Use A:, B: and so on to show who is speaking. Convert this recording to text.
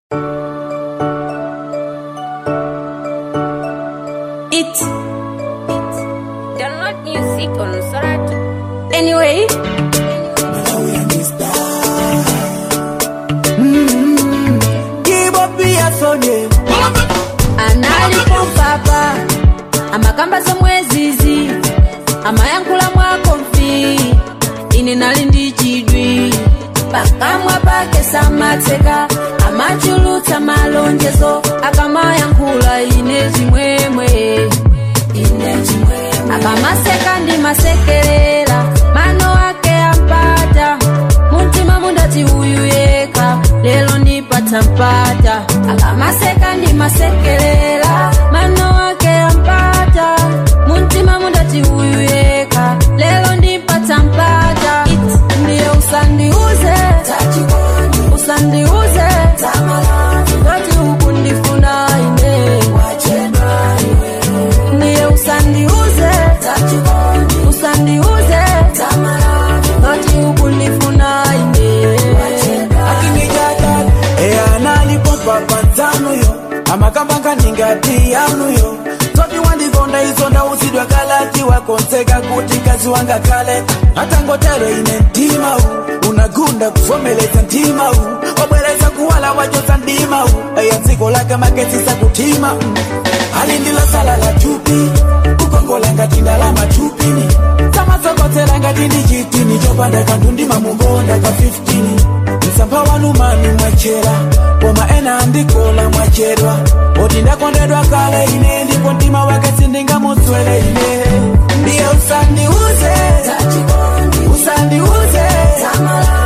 A: It. Download music on Soratu. Anyway. analipo mpapa amakamba zomwezizi amayankhula mwako mfi ine nali ndi chidwi pakamwa pake samatseka amachulutsa malonjezo akamayankhula ine chimwemwe ine chimwemwe akamaseka ndi masekerera mano ake ampata muntima mundati uyu yeka lelo ndipata mpata akamaseka ndi masekerera mano ake ampata muntima mundati uyu yeka lelo ndipata mpata It, ndiye usandiuze usandiuze ngati ukundifuna ine ndiye usandiuze usandiuze ngati ukundifuna ine
B: akinijadala eyanalipompa panzanuyo amakambanga ningati yanuyo toti wandikonda izo ndausidwa kalati wakonseka kuti kazi wanga kale atangotero ine mtima u unagunda kuvomeleza mtima u wabwereza kuwala wajoza ndima u eya dziko lake maketsisa kutima mm. ali ndilo sala la chupi kukongola ngati ndalama chupini samatsokotela ngati ndi chitini chopanda kanthu ndimamukonda ka 15 msampha wanu mani mwachera koma ena andikola mwachedwa oti ndakondedwa kale ine ndipo mtima wake sindingamutswele ine ndiye usandiuze usandiuze